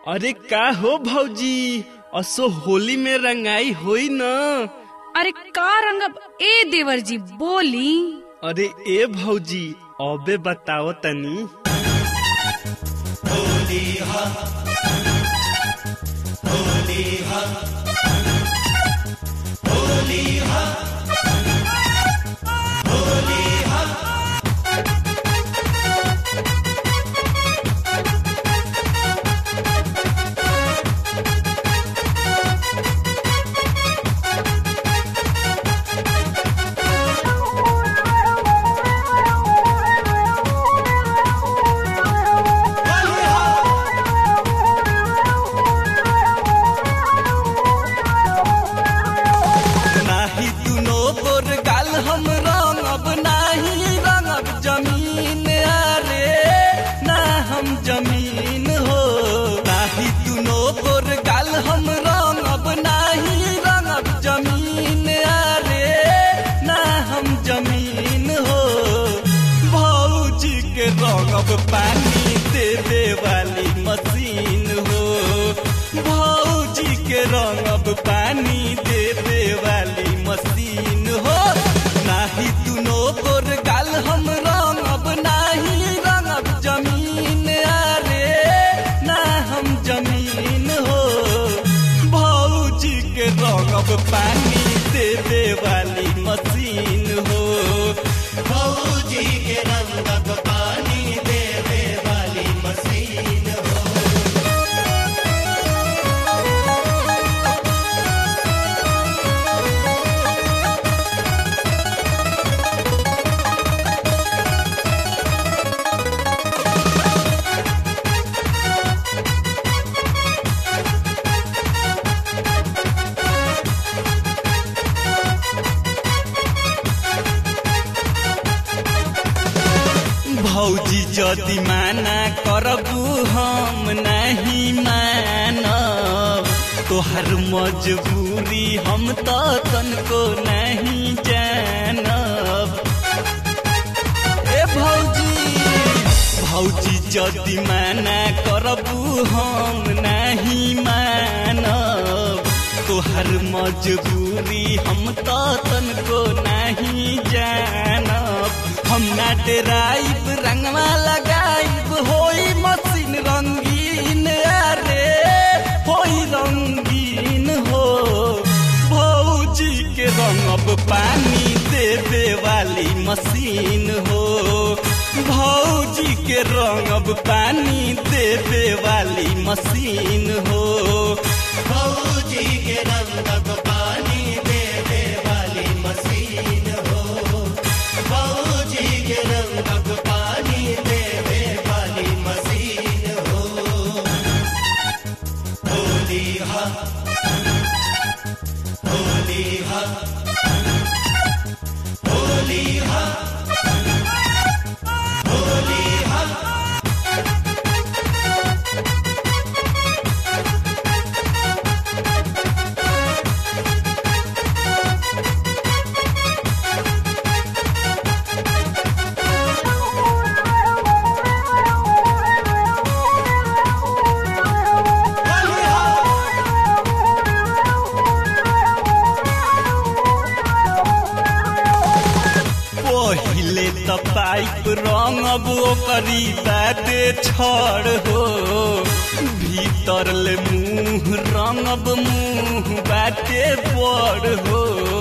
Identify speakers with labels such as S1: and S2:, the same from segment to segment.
S1: अरे का हो भौजी असो होली में रंगाई होई न
S2: अरे का रंगब ए देवर जी बोली
S1: अरे ए भौजी अबे बताओ तनी
S3: नाही दुनो गोर गाल हम रंगब नाही रंगब जमीन अरे ना हम जमीन हो नाही दुनो गोर गाल हम रंगब नाही रंगब जमीन अरे ना हम जमीन हो भौजी के रंगब पानी देवे वाली मशीन हो भौजी के रंगब पानी देवे वाली मशीन हो नाही दुनो गोर गाल हम रंगब नाही रंगब जमीन अरे ना हम जमीन हो भौजी के रंगब पानी देवे वाली मशीन हो भौजी के रंगब पानी देवे वाली मशीन हो भौजी जदि माना करबू हम नहीं मानब तोहर मजबूरी हम तो तनको नहीं जानब ए भौजी भौजी जदि माना करबू हम नहीं मानब तोहर मजबूरी हम तो तनको नहीं जानब हम ना डेराइब रंगवा लगाइब होई मशीन रंगीन अरे होई रंगीन हो भौजी के रंगब पानी देवे वाली मशीन हो भौजी के रंगब पानी देवे वाली मशीन हो भौजी के रंगब पानी देवे वाली मशीन हो भौजी के रंगब पानी देवे वाली मशीन हो होली हा होली हा होली हा होली हा पहिले त पाइप रंगब ओकरी बाटे छड़ हो भीतर ले मुंह रंगब मुंह बाटे बड़ हो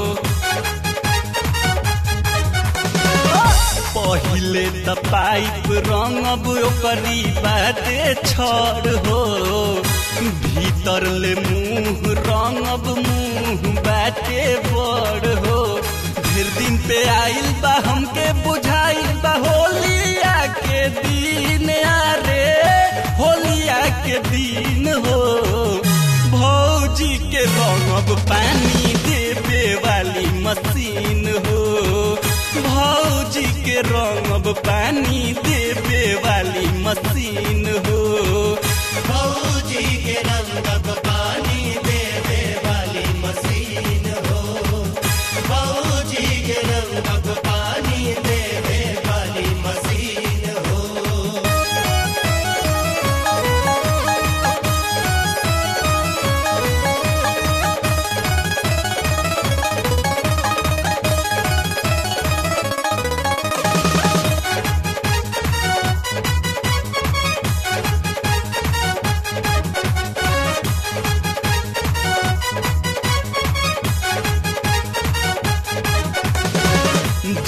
S3: पहिले त पाइप रंगब ओकरी बाटे छड़ हो भीतर ले मुंह रंगब मुंह बाटे बड़ हो ढेर दिन पे आइल बा हमके बुझाइल बा होलिया के दिन अरे होलिया के दिन हो भौजी के रंगब पानी देवे वाली मशीन हो भौजी के रंगब पानी देवे वाली मशीन हो भौजी के रंगब पानी देवे वाली मशीन हो भौजी के रंगब पानी देवे वाली मशीन हो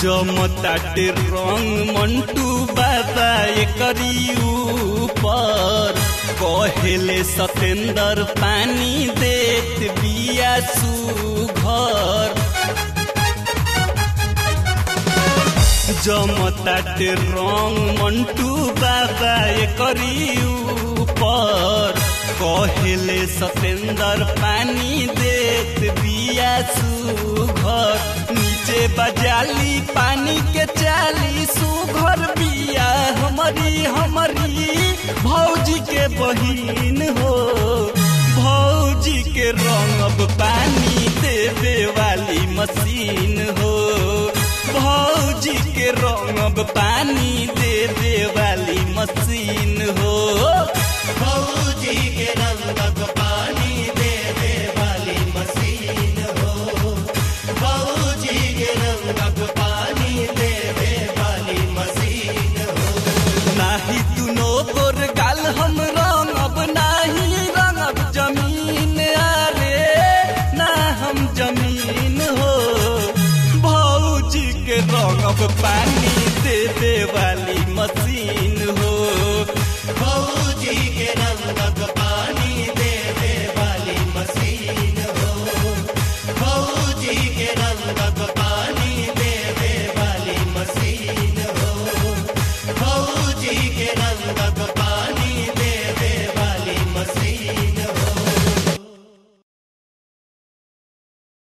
S3: जमताटे रंग मंटू बाबा एकरी ऊपर कहेले सतेंदर पानी देत बिया सुघर जमताटे रंग मंटू बाबा एकरी ऊपर कहेले सतेंदर पानी देत बिया सुघर नीचे बजाली पानी के चाली सुघर बिया हमारी हमारी भौजी के बहिन हो भौजी के रंगब पानी देवे वाली मशीन हो भौजी के रंगब पानी देवे वाली मशीन हो
S4: भौजी के रंगक पानी देवे वाली मशीन हो भौजी के रंगक पानी देवे वाली मशीन हो
S3: नाही दुनो गोर गाल हम रंगब नाही रंगब जमीन आरे ना हम जमीन हो भौजी के रंगब पानी दे दे